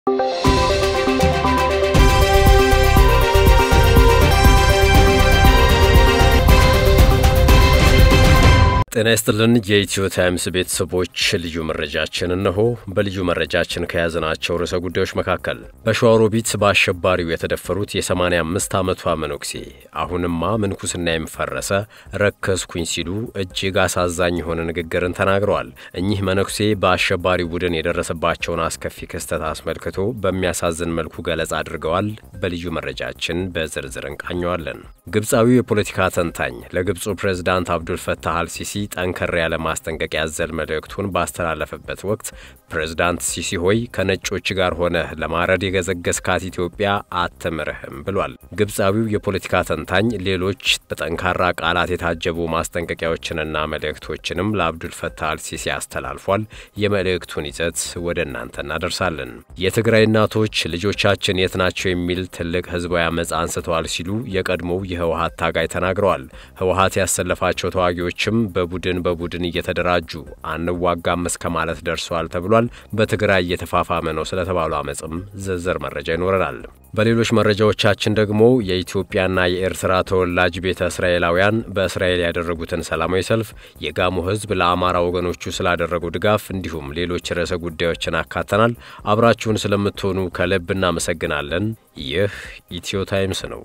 ጤና ይስጥልን የኢትዮ ታይምስ ቤተሰቦች፣ ልዩ መረጃችን እነሆ። በልዩ መረጃችን ከያዝናቸው ርዕሰ ጉዳዮች መካከል በሸዋሮቢት በአሸባሪው የተደፈሩት የ85 ዓመቷ መነኩሴ አሁንማ ምንኩስና የምፈረሰ ረከስኩኝ ሲሉ እጅግ አሳዛኝ የሆነ ንግግርን ተናግረዋል። እኚህ መነኩሴ በአሸባሪው ቡድን የደረሰባቸውን አስከፊ ክስተት አስመልክቶ በሚያሳዝን መልኩ ገለጻ አድርገዋል። በልዩ መረጃችን በዝርዝር እንቃኘዋለን። ግብፃዊው የፖለቲካ ተንታኝ ለግብፁ ፕሬዝዳንት አብዱልፈታህ አልሲሲ ጠንከር ያለ ማስጠንቀቂያ ያዘል መልእክቱን ባስተላለፈበት ወቅት ፕሬዝዳንት ሲሲ ሆይ ከነጮች ጋር ሆነህ ለማረድ የገዘገዝካት ኢትዮጵያ አትምርህም ብሏል። ግብፃዊው የፖለቲካ ተንታኝ ሌሎች በጠንካራ ቃላት የታጀቡ ማስጠንቀቂያዎችንና መልእክቶችንም ለአብዱልፈታህ አልሲሲ አስተላልፏል። የመልእክቱን ይዘት ወደ እናንተ እናደርሳለን። የትግራይ እናቶች ልጆቻችን የት ናቸው የሚል ትልቅ ህዝባዊ አመፅ አንስተዋል ሲሉ የቀድሞው የህወሀት ታጋይ ተናግረዋል። ህወሀት ያሰለፋቸው ተዋጊዎችም በቡድን በቡድን እየተደራጁ አንዋጋም እስከ ማለት ደርሰዋል ተብሏል። በትግራይ እየተፋፋመ ነው ስለተባሉ አመፅም ዝርዝር መረጃ ይኖረናል። በሌሎች መረጃዎቻችን ደግሞ የኢትዮጵያና የኤርትራ ተወላጅ ቤተ እስራኤላውያን በእስራኤል ያደረጉትን ሰላማዊ ሰልፍ፣ የጋሞ ህዝብ ለአማራ ወገኖቹ ስላደረገው ድጋፍ እንዲሁም ሌሎች ርዕሰ ጉዳዮችን አካተናል። አብራችሁን ስለምትሆኑ ከልብ እናመሰግናለን። ይህ ኢትዮ ታይምስ ነው።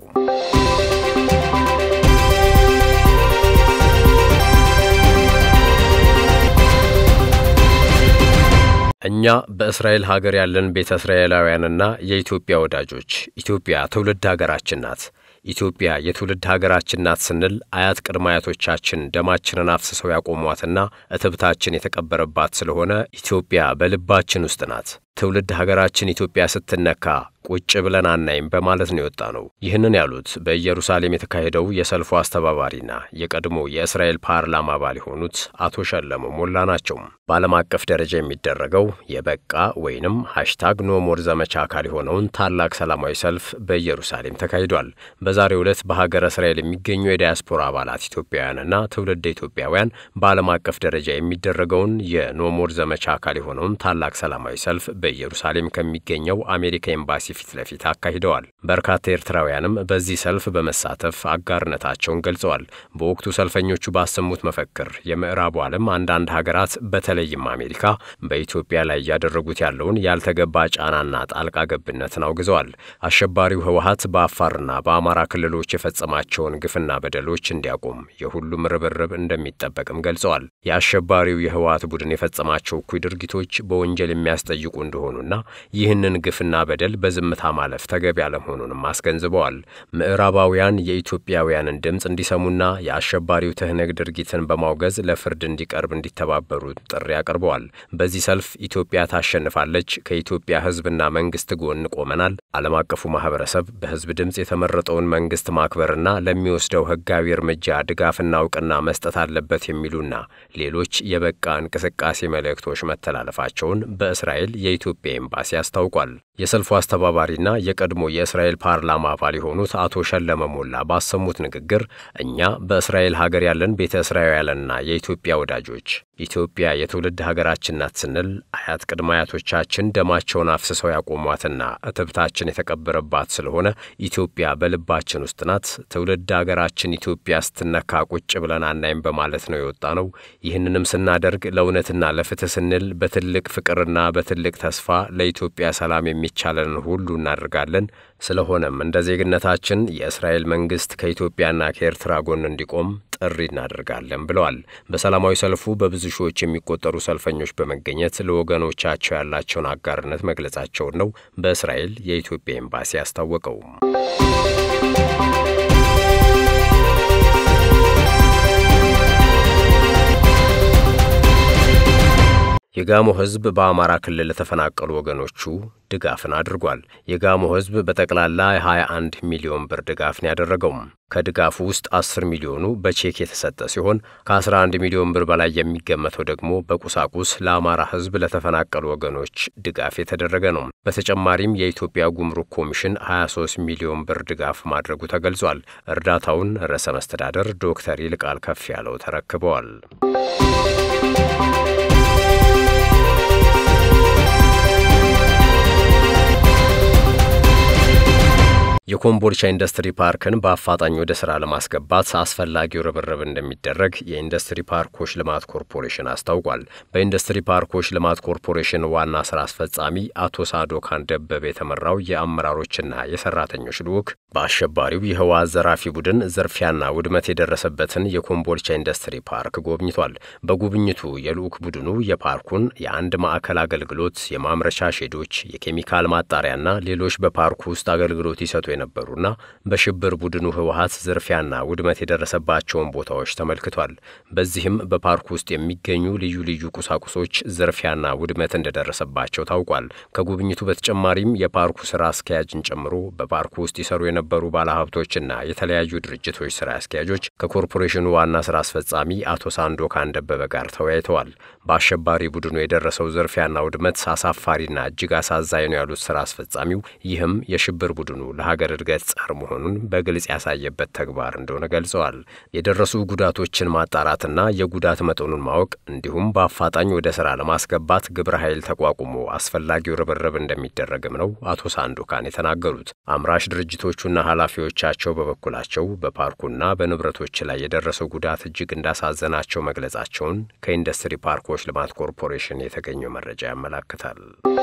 እኛ በእስራኤል ሀገር ያለን ቤተ እስራኤላውያንና የኢትዮጵያ ወዳጆች ኢትዮጵያ ትውልድ ሀገራችን ናት። ኢትዮጵያ የትውልድ ሀገራችን ናት ስንል አያት ቅድመ አያቶቻችን ደማችንን አፍስሰው ያቆሟትና እትብታችን የተቀበረባት ስለሆነ ኢትዮጵያ በልባችን ውስጥ ናት። ትውልድ ሀገራችን ኢትዮጵያ ስትነካ ቁጭ ብለን አናይም በማለት ነው የወጣ ነው። ይህንን ያሉት በኢየሩሳሌም የተካሄደው የሰልፉ አስተባባሪና የቀድሞ የእስራኤል ፓርላማ አባል የሆኑት አቶ ሸለሞ ሞላ ናቸው። በዓለም አቀፍ ደረጃ የሚደረገው የበቃ ወይንም ሃሽታግ ኖሞር ዘመቻ አካል የሆነውን ታላቅ ሰላማዊ ሰልፍ በኢየሩሳሌም ተካሂዷል። በዛሬው ዕለት በሀገረ እስራኤል የሚገኙ የዲያስፖራ አባላት ኢትዮጵያውያንና ትውልደ ኢትዮጵያውያን በዓለም አቀፍ ደረጃ የሚደረገውን የኖሞር ዘመቻ አካል የሆነውን ታላቅ ሰላማዊ ሰልፍ በኢየሩሳሌም ከሚገኘው አሜሪካ ኤምባሲ ፊት ለፊት አካሂደዋል። በርካታ ኤርትራውያንም በዚህ ሰልፍ በመሳተፍ አጋርነታቸውን ገልጸዋል። በወቅቱ ሰልፈኞቹ ባሰሙት መፈክር የምዕራቡ ዓለም አንዳንድ ሀገራት በተለይም አሜሪካ በኢትዮጵያ ላይ እያደረጉት ያለውን ያልተገባ ጫናና ጣልቃ ገብነትን አውግዘዋል። አሸባሪው ህወሀት በአፋርና በአማራ ክልሎች የፈጸማቸውን ግፍና በደሎች እንዲያቆም የሁሉም ርብርብ እንደሚጠበቅም ገልጸዋል። የአሸባሪው የህወሀት ቡድን የፈጸማቸው እኩይ ድርጊቶች በወንጀል የሚያስጠይቁ እንደሆኑና ይህንን ግፍና በደል በዝምታ ማለፍ ተገቢ አለመሆኑንም አስገንዝበዋል። ምዕራባውያን የኢትዮጵያውያንን ድምፅ እንዲሰሙና የአሸባሪው ትህነግ ድርጊትን በማውገዝ ለፍርድ እንዲቀርብ እንዲተባበሩ ጥሪ አቅርበዋል። በዚህ ሰልፍ ኢትዮጵያ ታሸንፋለች፣ ከኢትዮጵያ ህዝብና መንግስት ጎን ቆመናል፣ ዓለም አቀፉ ማህበረሰብ በህዝብ ድምፅ የተመረጠውን መንግስት ማክበርና ለሚወስደው ህጋዊ እርምጃ ድጋፍና እውቅና መስጠት አለበት የሚሉና ሌሎች የበቃ እንቅስቃሴ መልእክቶች መተላለፋቸውን በእስራኤል የኢትዮጵያ ኤምባሲ አስታውቋል። የሰልፉ አስተባባሪና የቀድሞ የእስራኤል ፓርላማ አባል የሆኑት አቶ ሸለመ ሞላ ባሰሙት ንግግር እኛ በእስራኤል ሀገር ያለን ቤተ እስራኤላውያንና የኢትዮጵያ ወዳጆች ኢትዮጵያ የትውልድ ሀገራችን ናት ስንል አያት ቅድመ አያቶቻችን ደማቸውን አፍስሰው ያቆሟትና እትብታችን የተቀበረባት ስለሆነ ኢትዮጵያ በልባችን ውስጥ ናት። ትውልድ ሀገራችን ኢትዮጵያ ስትነካ ቁጭ ብለን አናይም በማለት ነው የወጣ ነው። ይህንንም ስናደርግ ለእውነትና ለፍትህ ስንል በትልቅ ፍቅርና በትልቅ ተስፋ ለኢትዮጵያ ሰላም የሚቻለንን ሁሉ እናደርጋለን። ስለሆነም እንደ ዜግነታችን የእስራኤል መንግስት ከኢትዮጵያና ከኤርትራ ጎን እንዲቆም ጥሪ እናደርጋለን ብለዋል። በሰላማዊ ሰልፉ በብዙ ሺዎች የሚቆጠሩ ሰልፈኞች በመገኘት ለወገኖቻቸው ያላቸውን አጋርነት መግለጻቸውን ነው በእስራኤል የኢትዮጵያ ኤምባሲ ያስታወቀው። የጋሞ ሕዝብ በአማራ ክልል ለተፈናቀሉ ወገኖቹ ድጋፍን አድርጓል። የጋሞ ሕዝብ በጠቅላላ የ21 ሚሊዮን ብር ድጋፍን ያደረገውም ከድጋፉ ውስጥ 10 ሚሊዮኑ በቼክ የተሰጠ ሲሆን ከ11 ሚሊዮን ብር በላይ የሚገመተው ደግሞ በቁሳቁስ ለአማራ ሕዝብ ለተፈናቀሉ ወገኖች ድጋፍ የተደረገ ነው። በተጨማሪም የኢትዮጵያ ጉምሩክ ኮሚሽን 23 ሚሊዮን ብር ድጋፍ ማድረጉ ተገልጿል። እርዳታውን ርዕሰ መስተዳደር ዶክተር ይልቃል ከፍ ያለው ተረክበዋል። የኮምቦልቻ ኢንዱስትሪ ፓርክን በአፋጣኝ ወደ ሥራ ለማስገባት አስፈላጊው ርብርብ እንደሚደረግ የኢንዱስትሪ ፓርኮች ልማት ኮርፖሬሽን አስታውቋል። በኢንዱስትሪ ፓርኮች ልማት ኮርፖሬሽን ዋና ሥራ አስፈጻሚ አቶ ሳዶካን ደበበ የተመራው የአመራሮችና የሰራተኞች ልዑክ በአሸባሪው የህወሓት ዘራፊ ቡድን ዝርፊያና ውድመት የደረሰበትን የኮምቦልቻ ኢንዱስትሪ ፓርክ ጎብኝቷል። በጉብኝቱ የልዑክ ቡድኑ የፓርኩን የአንድ ማዕከል አገልግሎት፣ የማምረቻ ሼዶች፣ የኬሚካል ማጣሪያና ሌሎች በፓርኩ ውስጥ አገልግሎት ይሰጡ የነበሩና በሽብር ቡድኑ ህወሓት ዝርፊያና ውድመት የደረሰባቸውን ቦታዎች ተመልክቷል። በዚህም በፓርኩ ውስጥ የሚገኙ ልዩ ልዩ ቁሳቁሶች ዝርፊያና ውድመት እንደደረሰባቸው ታውቋል። ከጉብኝቱ በተጨማሪም የፓርኩ ስራ አስኪያጅን ጨምሮ በፓርኩ ውስጥ ይሰሩ የነበሩ ባለሀብቶችና የተለያዩ ድርጅቶች ስራ አስኪያጆች ከኮርፖሬሽኑ ዋና ስራ አስፈጻሚ አቶ ሳንዶካን ደበበ ጋር ተወያይተዋል። በአሸባሪ ቡድኑ የደረሰው ዝርፊያና ውድመት አሳፋሪና እጅግ አሳዛኝ ነው ያሉት ስራ አስፈጻሚው ይህም የሽብር ቡድኑ ለሀገር እድገት ጸር መሆኑን በግልጽ ያሳየበት ተግባር እንደሆነ ገልጸዋል። የደረሱ ጉዳቶችን ማጣራትና የጉዳት መጠኑን ማወቅ እንዲሁም በአፋጣኝ ወደ ስራ ለማስገባት ግብረ ኃይል ተቋቁሞ አስፈላጊው ርብርብ እንደሚደረግም ነው አቶ ሳንዶካን የተናገሩት። አምራች ድርጅቶቹና ኃላፊዎቻቸው በበኩላቸው በፓርኩና በንብረቶች ላይ የደረሰው ጉዳት እጅግ እንዳሳዘናቸው መግለጻቸውን ከኢንዱስትሪ ፓርኮች ልማት ኮርፖሬሽን የተገኘው መረጃ ያመላክታል።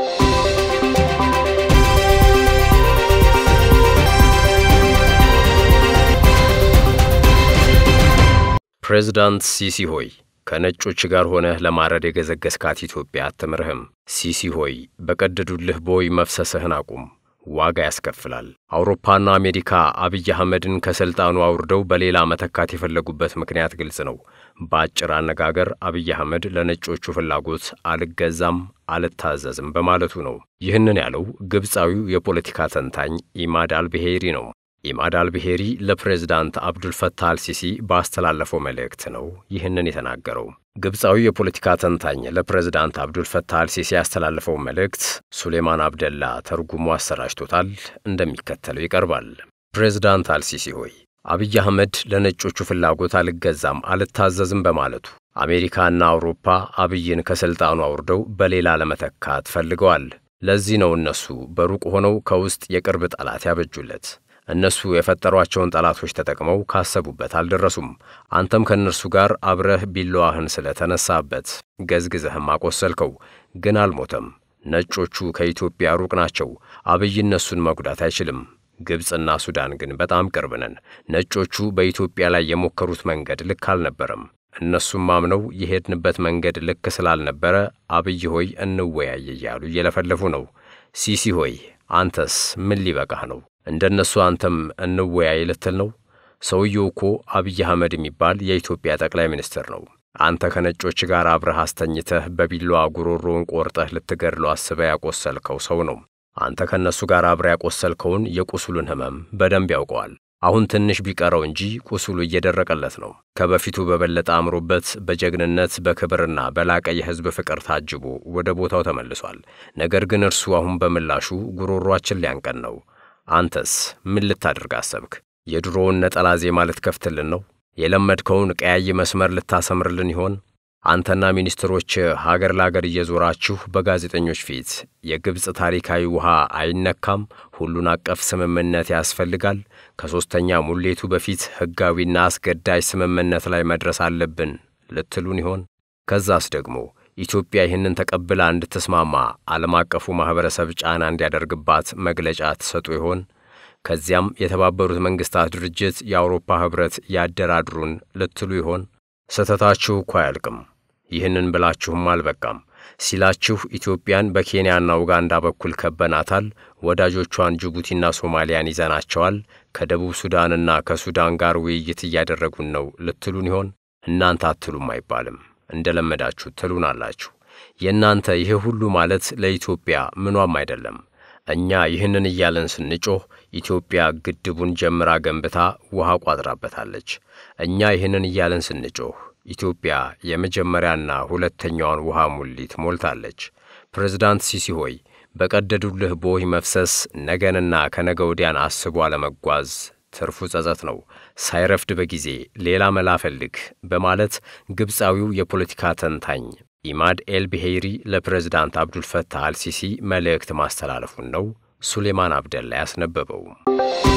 ፕሬዝዳንት ሲሲ ሆይ ከነጮች ጋር ሆነህ ለማረድ የገዘገዝካት ኢትዮጵያ አትምርህም። ሲሲ ሆይ በቀደዱልህ ቦይ መፍሰስህን አቁም፣ ዋጋ ያስከፍላል። አውሮፓና አሜሪካ አብይ አህመድን ከሥልጣኑ አውርደው በሌላ መተካት የፈለጉበት ምክንያት ግልጽ ነው። በአጭር አነጋገር አብይ አህመድ ለነጮቹ ፍላጎት አልገዛም፣ አልታዘዝም በማለቱ ነው። ይህንን ያለው ግብፃዊው የፖለቲካ ተንታኝ ኢማድ አልብሄሪ ነው። ኢማድ አልብሄሪ ለፕሬዝዳንት አብዱልፈታህ አልሲሲ ባስተላለፈው መልእክት ነው ይህንን የተናገረው። ግብፃዊ የፖለቲካ ተንታኝ ለፕሬዝዳንት አብዱልፈታህ አልሲሲ ያስተላለፈው መልእክት ሱሌማን አብደላ ተርጉሞ አሰራጭቶታል። እንደሚከተለው ይቀርባል። ፕሬዝዳንት አልሲሲ ሆይ አብይ አህመድ ለነጮቹ ፍላጎት አልገዛም፣ አልታዘዝም በማለቱ አሜሪካና አውሮፓ አብይን ከሥልጣኑ አውርደው በሌላ ለመተካት ፈልገዋል። ለዚህ ነው እነሱ በሩቅ ሆነው ከውስጥ የቅርብ ጠላት ያበጁለት። እነሱ የፈጠሯቸውን ጠላቶች ተጠቅመው ካሰቡበት አልደረሱም። አንተም ከእነርሱ ጋር አብረህ ቢላዋህን ስለተነሳበት ገዝግዘህም አቆሰልከው፣ ግን አልሞተም። ነጮቹ ከኢትዮጵያ ሩቅ ናቸው። አብይ እነሱን መጉዳት አይችልም። ግብፅና ሱዳን ግን በጣም ቅርብ ነን። ነጮቹ በኢትዮጵያ ላይ የሞከሩት መንገድ ልክ አልነበረም። እነሱም አምነው የሄድንበት መንገድ ልክ ስላልነበረ አብይ ሆይ እንወያይ እያሉ እየለፈለፉ ነው። ሲሲ ሆይ አንተስ ምን ሊበቃህ ነው? እንደ እነሱ አንተም እንወያይ ልትል ነው? ሰውየው እኮ አብይ አህመድ የሚባል የኢትዮጵያ ጠቅላይ ሚኒስትር ነው። አንተ ከነጮች ጋር አብረህ አስተኝተህ በቢላዋ ጉሮሮውን ቆርጠህ ልትገድለው አስበህ ያቆሰልከው ሰው ነው። አንተ ከእነሱ ጋር አብረህ ያቆሰልከውን የቁስሉን ሕመም በደንብ ያውቀዋል። አሁን ትንሽ ቢቀረው እንጂ ቁስሉ እየደረቀለት ነው። ከበፊቱ በበለጠ አምሮበት በጀግንነት በክብርና በላቀ የሕዝብ ፍቅር ታጅቦ ወደ ቦታው ተመልሷል። ነገር ግን እርሱ አሁን በምላሹ ጉሮሯችን ሊያንቀን ነው። አንተስ ምን ልታደርግ አሰብክ? የድሮውን ነጠላ ዜማ ልትከፍትልን ነው? የለመድከውን ቀያይ መስመር ልታሰምርልን ይሆን? አንተና ሚኒስትሮች ሀገር ለአገር እየዞራችሁ በጋዜጠኞች ፊት የግብፅ ታሪካዊ ውሃ አይነካም፣ ሁሉን አቀፍ ስምምነት ያስፈልጋል፣ ከሦስተኛ ሙሌቱ በፊት ሕጋዊና አስገዳጅ ስምምነት ላይ መድረስ አለብን ልትሉን ይሆን? ከዛስ ደግሞ ኢትዮጵያ ይህንን ተቀብላ እንድትስማማ ዓለም አቀፉ ማኅበረሰብ ጫና እንዲያደርግባት መግለጫ ትሰጡ ይሆን? ከዚያም የተባበሩት መንግሥታት ድርጅት፣ የአውሮፓ ኅብረት ያደራድሩን ልትሉ ይሆን? ስህተታችሁ እኮ አያልቅም። ይህንን ብላችሁም አልበቃም ሲላችሁ ኢትዮጵያን በኬንያና ኡጋንዳ በኩል ከበናታል፣ ወዳጆቿን ጅቡቲና ሶማሊያን ይዘናቸዋል፣ ከደቡብ ሱዳንና ከሱዳን ጋር ውይይት እያደረጉን ነው ልትሉን ይሆን? እናንተ አትሉም አይባልም። እንደ ለመዳችሁ ትሉናላችሁ። የእናንተ ይህ ሁሉ ማለት ለኢትዮጵያ ምኗም አይደለም። እኛ ይህንን እያለን ስንጮህ ኢትዮጵያ ግድቡን ጀምራ ገንብታ ውሃ ቋጥራበታለች። እኛ ይህንን እያለን ስንጮህ ኢትዮጵያ የመጀመሪያና ሁለተኛዋን ውሃ ሙሊት ሞልታለች። ፕሬዝዳንት ሲሲ ሆይ በቀደዱልህ ቦይ መፍሰስ ነገንና ከነገ ወዲያን አስቦ አለመጓዝ ትርፉ ጸጸት ነው። ሳይረፍድ በጊዜ ሌላ መላ ፈልግ በማለት ግብፃዊው የፖለቲካ ተንታኝ ኢማድ ኤል ብሄይሪ ለፕሬዝዳንት አብዱልፈታህ አልሲሲ መልእክት ማስተላለፉን ነው ሱሌማን አብደላ ያስነበበው።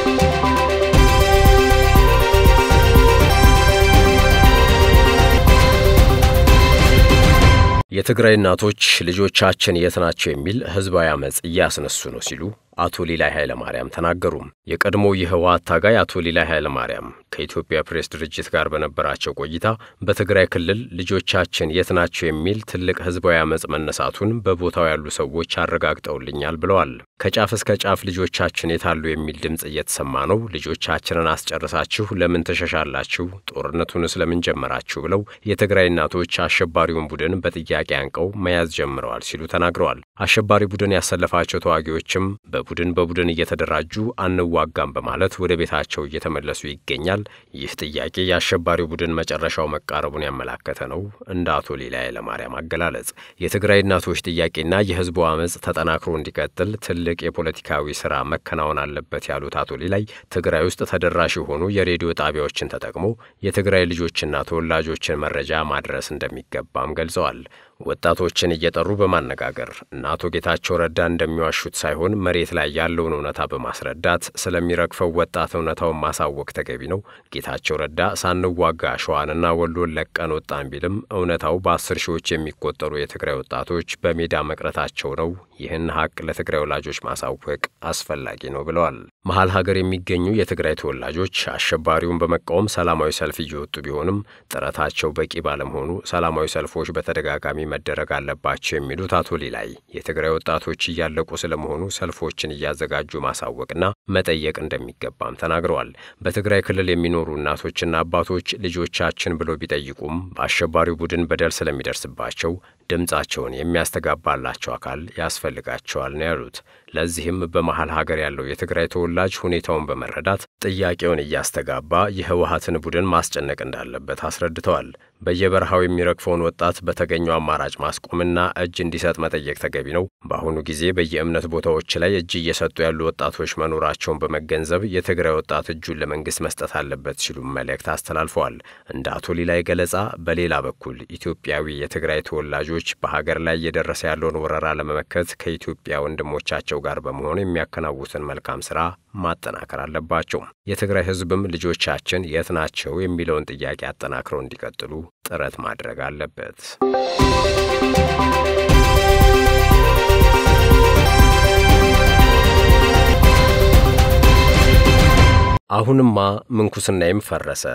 የትግራይ እናቶች ልጆቻችን የት ናቸው የሚል ህዝባዊ አመፅ እያስነሱ ነው ሲሉ አቶ ሊላይ ኃይለማርያም ተናገሩ። የቀድሞው የህወሓት ታጋይ አቶ ሊላይ ኃይለማርያም ከኢትዮጵያ ፕሬስ ድርጅት ጋር በነበራቸው ቆይታ በትግራይ ክልል ልጆቻችን የት ናቸው የሚል ትልቅ ህዝባዊ አመፅ መነሳቱን በቦታው ያሉ ሰዎች አረጋግጠውልኛል ብለዋል። ከጫፍ እስከ ጫፍ ልጆቻችን የታሉ የሚል ድምፅ እየተሰማ ነው። ልጆቻችንን አስጨርሳችሁ ለምን ትሸሻላችሁ? ጦርነቱን ስለምን ጀመራችሁ? ብለው የትግራይ እናቶች አሸባሪውን ቡድን በጥያቄ አንቀው መያዝ ጀምረዋል ሲሉ ተናግረዋል። አሸባሪ ቡድን ያሰለፋቸው ተዋጊዎችም በቡድን በቡድን እየተደራጁ አንዋጋም በማለት ወደ ቤታቸው እየተመለሱ ይገኛል። ይህ ጥያቄ የአሸባሪው ቡድን መጨረሻው መቃረቡን ያመላከተ ነው። እንደ አቶ ሊላይ ኃይለማርያም አገላለጽ የትግራይ እናቶች ጥያቄና የህዝቡ አመፅ ተጠናክሮ እንዲቀጥል ትልቅ የፖለቲካዊ ስራ መከናወን አለበት ያሉት አቶ ሊላይ ትግራይ ውስጥ ተደራሽ የሆኑ የሬዲዮ ጣቢያዎችን ተጠቅሞ የትግራይ ልጆችና ተወላጆችን መረጃ ማድረስ እንደሚገባም ገልጸዋል። ወጣቶችን እየጠሩ በማነጋገር እና አቶ ጌታቸው ረዳ እንደሚዋሹት ሳይሆን መሬት ላይ ያለውን እውነታ በማስረዳት ስለሚረግፈው ወጣት እውነታውን ማሳወቅ ተገቢ ነው። ጌታቸው ረዳ ሳንዋጋ ሸዋንና ወሎን ለቀን ወጣን ቢልም እውነታው በአስር ሺዎች የሚቆጠሩ የትግራይ ወጣቶች በሜዳ መቅረታቸው ነው። ይህን ሀቅ ለትግራይ ወላጆች ማሳወቅ አስፈላጊ ነው ብለዋል። መሀል ሀገር የሚገኙ የትግራይ ተወላጆች አሸባሪውን በመቃወም ሰላማዊ ሰልፍ እየወጡ ቢሆንም ጥረታቸው በቂ ባለመሆኑ ሰላማዊ ሰልፎች በተደጋጋሚ መደረግ አለባቸው የሚሉት አቶ ሊላይ የትግራይ ወጣቶች እያለቁ ስለመሆኑ ሰልፎችን እያዘጋጁ ማሳወቅና መጠየቅ እንደሚገባም ተናግረዋል። በትግራይ ክልል የሚኖሩ እናቶችና አባቶች ልጆቻችን ብሎ ቢጠይቁም በአሸባሪው ቡድን በደል ስለሚደርስባቸው ድምፃቸውን የሚያስተጋባላቸው አካል ያስፈልጋቸዋል ነው ያሉት። ለዚህም በመሀል ሀገር ያለው የትግራይ ተወላጅ ሁኔታውን በመረዳት ጥያቄውን እያስተጋባ የህወሀትን ቡድን ማስጨነቅ እንዳለበት አስረድተዋል። በየበረሃው የሚረግፈውን ወጣት በተገኘው አማራጭ ማስቆምና እጅ እንዲሰጥ መጠየቅ ተገቢ ነው። በአሁኑ ጊዜ በየእምነት ቦታዎች ላይ እጅ እየሰጡ ያሉ ወጣቶች መኖራቸውን በመገንዘብ የትግራይ ወጣት እጁን ለመንግስት መስጠት አለበት ሲሉ መልእክት አስተላልፈዋል። እንደ አቶ ሊላይ ገለጻ በሌላ በኩል ኢትዮጵያዊ የትግራይ ተወላጆች በሀገር ላይ እየደረሰ ያለውን ወረራ ለመመከት ከኢትዮጵያ ወንድሞቻቸው ጋር በመሆን የሚያከናውትን መልካም ስራ ማጠናከር አለባቸው። የትግራይ ህዝብም ልጆቻችን የት ናቸው የሚለውን ጥያቄ አጠናክረው እንዲቀጥሉ ጥረት ማድረግ አለበት። አሁንማ ምንኩስናዬም ፈረሰ፣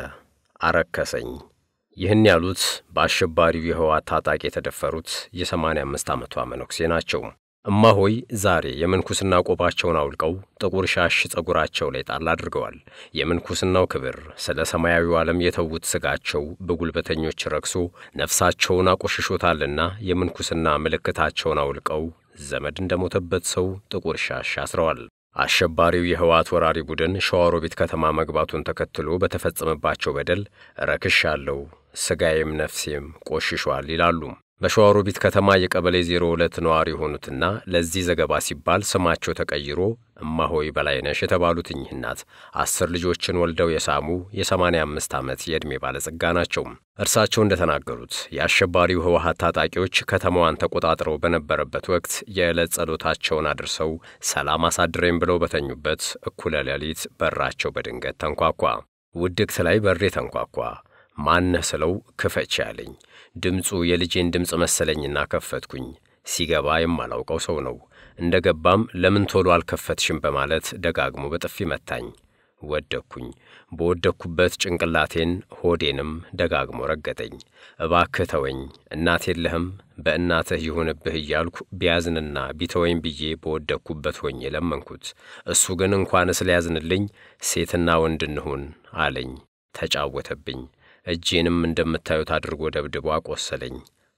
አረከሰኝ። ይህን ያሉት በአሸባሪው የህወሓት ታጣቂ የተደፈሩት የ85 ዓመቷ መነኩሴ ናቸው። እማሆይ ዛሬ የምንኩስና ቆባቸውን አውልቀው ጥቁር ሻሽ ጸጉራቸው ላይ ጣል አድርገዋል። የምንኩስናው ክብር ስለ ሰማያዊው ዓለም የተዉት ሥጋቸው በጉልበተኞች ረክሶ ነፍሳቸውን አቆሽሾታልና የምንኩስና ምልክታቸውን አውልቀው ዘመድ እንደሞተበት ሰው ጥቁር ሻሽ አስረዋል። አሸባሪው የህወሓት ወራሪ ቡድን ሸዋሮቢት ከተማ መግባቱን ተከትሎ በተፈጸመባቸው በደል ረክሻለሁ፣ ሥጋዬም ነፍሴም ቆሽሿል ይላሉ። በሸዋሮቢት ከተማ የቀበሌ 02 ነዋሪ የሆኑትና ለዚህ ዘገባ ሲባል ስማቸው ተቀይሮ እማሆይ በላይነሽ የተባሉት እኚህ እናት አስር ልጆችን ወልደው የሳሙ የ85 ዓመት የዕድሜ ባለጸጋ ናቸው። እርሳቸው እንደተናገሩት የአሸባሪው ህወሓት ታጣቂዎች ከተማዋን ተቆጣጥረው በነበረበት ወቅት የዕለት ጸሎታቸውን አድርሰው ሰላም አሳድረኝ ብለው በተኙበት እኩለ ሌሊት በራቸው በድንገት ተንኳኳ። ውድቅት ላይ በሬ ተንኳኳ። ማነህ ስለው ክፈች ያለኝ ድምፁ የልጄን ድምፅ መሰለኝና ከፈትኩኝ። ሲገባ የማላውቀው ሰው ነው። እንደ ገባም ለምን ቶሎ አልከፈትሽም በማለት ደጋግሞ በጥፊ መታኝ። ወደቅኩኝ። በወደቅኩበት ጭንቅላቴን ሆዴንም ደጋግሞ ረገጠኝ። እባክህ ተወኝ፣ እናት የለህም፣ በእናትህ ይሁንብህ እያልኩ ቢያዝንና ቢተወኝ ብዬ በወደቅኩበት ሆኜ ለመንኩት። እሱ ግን እንኳንስ ሊያዝንልኝ ሴትና ወንድ እንሁን አለኝ። ተጫወተብኝ። እጄንም እንደምታዩት አድርጎ ደብድቦ አቆሰለኝ፣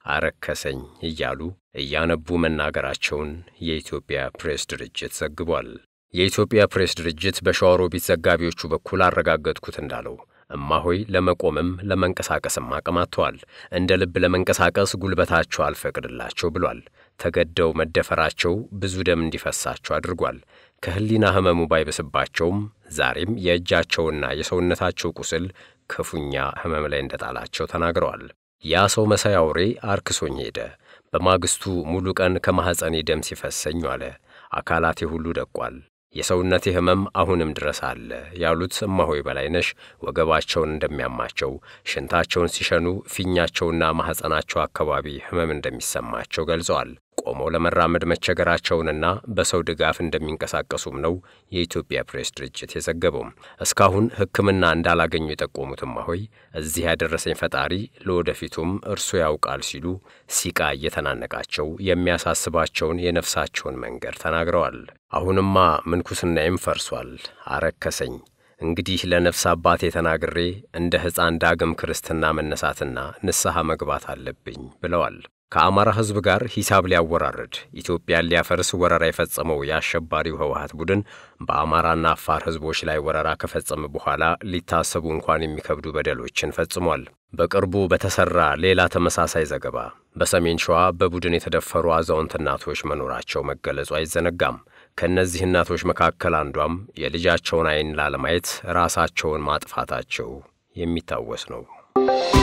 አረከሰኝ እያሉ እያነቡ መናገራቸውን የኢትዮጵያ ፕሬስ ድርጅት ዘግቧል። የኢትዮጵያ ፕሬስ ድርጅት በሸዋሮቢት ዘጋቢዎቹ በኩል አረጋገጥኩት እንዳለው እማሆይ ለመቆምም ለመንቀሳቀስም አቅም አጥተዋል። እንደ ልብ ለመንቀሳቀስ ጉልበታቸው አልፈቅድላቸው ብሏል። ተገደው መደፈራቸው ብዙ ደም እንዲፈሳቸው አድርጓል። ከሕሊና ሕመሙ ባይበስባቸውም ዛሬም የእጃቸውና የሰውነታቸው ቁስል ክፉኛ ሕመም ላይ እንደጣላቸው ተናግረዋል። ያ ሰው መሳይ አውሬ አርክሶኝ ሄደ። በማግስቱ ሙሉ ቀን ከማኅፀኔ ደም ሲፈሰኝ ዋለ። አካላቴ ሁሉ ደቋል። የሰውነቴ ህመም አሁንም ድረስ አለ ያሉት እማሆይ በላይነሽ ወገባቸውን እንደሚያማቸው፣ ሽንታቸውን ሲሸኑ ፊኛቸውና ማኅፀናቸው አካባቢ ህመም እንደሚሰማቸው ገልጸዋል። ቆመው ለመራመድ መቸገራቸውንና በሰው ድጋፍ እንደሚንቀሳቀሱም ነው የኢትዮጵያ ፕሬስ ድርጅት የዘገበው። እስካሁን ሕክምና እንዳላገኙ የጠቆሙት እማሆይ እዚህ ያደረሰኝ ፈጣሪ ለወደፊቱም እርሱ ያውቃል ሲሉ ሲቃ እየተናነቃቸው የሚያሳስባቸውን የነፍሳቸውን መንገድ ተናግረዋል። አሁንማ ምንኩስናዬም ፈርሷል፣ አረከሰኝ። እንግዲህ ለነፍስ አባቴ ተናግሬ እንደ ሕፃን ዳግም ክርስትና መነሳትና ንስሐ መግባት አለብኝ ብለዋል። ከአማራ ሕዝብ ጋር ሂሳብ ሊያወራርድ ኢትዮጵያን ሊያፈርስ ወረራ የፈጸመው የአሸባሪው ህወሀት ቡድን በአማራና አፋር ሕዝቦች ላይ ወረራ ከፈጸመ በኋላ ሊታሰቡ እንኳን የሚከብዱ በደሎችን ፈጽሟል። በቅርቡ በተሰራ ሌላ ተመሳሳይ ዘገባ በሰሜን ሸዋ በቡድን የተደፈሩ አዛውንት እናቶች መኖራቸው መገለጹ አይዘነጋም። ከእነዚህ እናቶች መካከል አንዷም የልጃቸውን ዓይን ላለማየት ራሳቸውን ማጥፋታቸው የሚታወስ ነው።